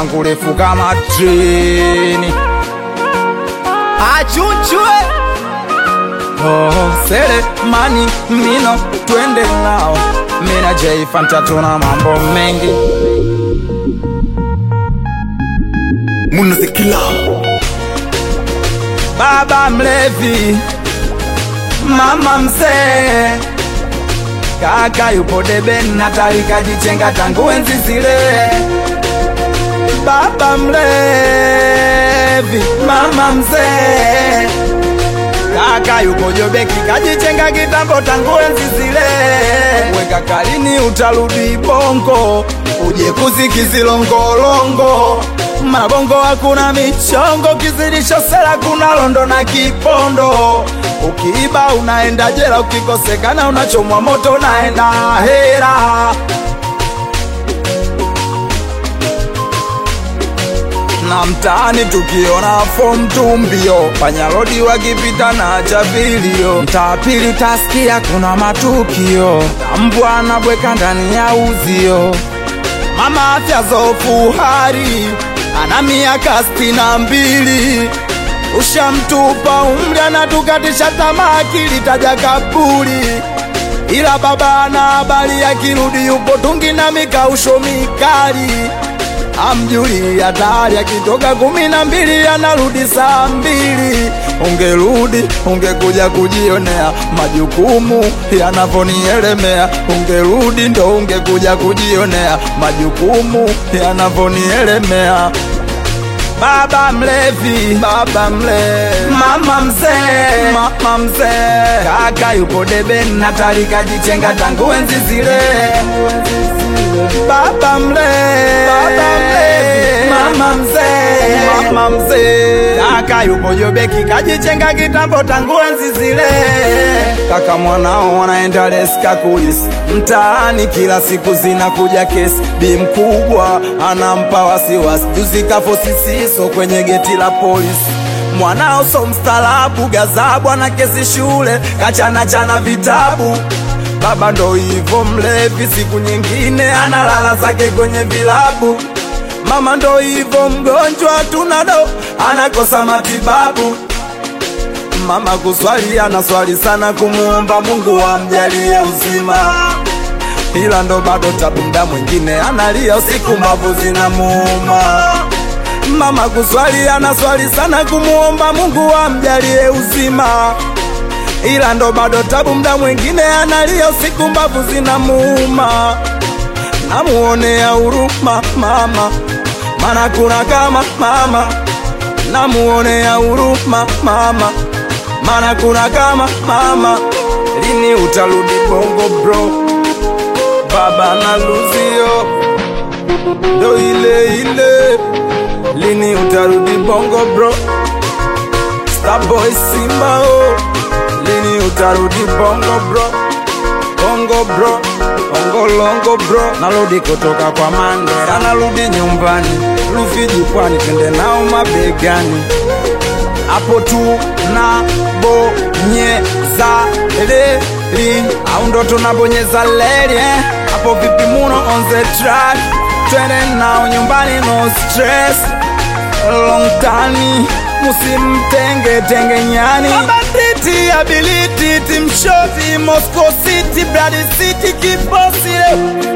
langu refu kama treni Achunchwe oh, sele mani mino twende nao mina jeifanta tuna mambo mengi Munazikila baba mlevi mama mzee kaka yupo debeni natali kajichenga tangu enzi zile baba mlevi mama mzee kaka yupo jobeki kajichenga kitambo tangu enzi zile weka kalini utarudi bongo uje kuzikizilongolongo mabongo hakuna michongo kizidisho sela kuna londo na kipondo ukiiba unaenda jela ukikosekana unachomwa moto unaenda hera na mtaani tukiona fom tumbio panyarodi wakipita na chavilio mtaa pili tasikia kuna matukio mbwa anabweka ndani ya uzio mama afya zofu hari ana miaka sitini na mbili ushamtupa umri anatukatisha tamaa akilitaja kaburi ila baba ana habari akirudi yupo tungi na mikausho mikali amjuli hatari akitoka kumi na mbili anarudi saa mbili ungerudi ungekuja kujionea majukumu yanavyonielemea ungerudi ndo ungekuja kujionea majukumu yanavyonielemea baba mlevi baba mlevi mama mzee mama mzee kaka yupo debeni natali kajichenga tangu enzi zile baba mlevi baba mlevi mama mzee mama mzee kaka yupo jobeki kajichenga kitambo tangu enzi zile kaka mwanao wanaenda leska kulis mtaani kila siku zinakuja kesi bi mkubwa anampa wasiwasi juzi kafo sisiso kwenye geti la polisi mwanao so mstalabu gazabu ana kesi shule kachana chana vitabu baba ndo hivo mlevi siku nyingine analala zake kwenye vilabu mama ndo hivo mgonjwa tunado anakosa matibabu mama kuswali anaswali sana kumuomba mungu amjalie uzima ila ndo bado tabu mda mwingine analia usiku mbavu zinamuuma mama kuswali anaswali sana kumuomba mungu amjalie uzima ila ndo bado tabu mda mwingine analia usiku mbavu zinamuuma namuonea huruma mama mana kuna kama mama namuonea huruma mama mana kuna kama mama lini utarudi bongo bro baba na luzio ndo ile ile lini utarudi bongo bro starboy simba oh. lini utarudi bongo bro bongo bro bongo longo bro narudi kutoka kwa mandera narudi nyumbani rufiji pwani twende nao mabegani hapo tu na bonyeza leli au ndo tunabonyeza leli eh? hapo vipi muno on the track twende nao nyumbani no stress long tani musimtenge tenge nyani mabanditi ability timshoti moscow city brad city kibosile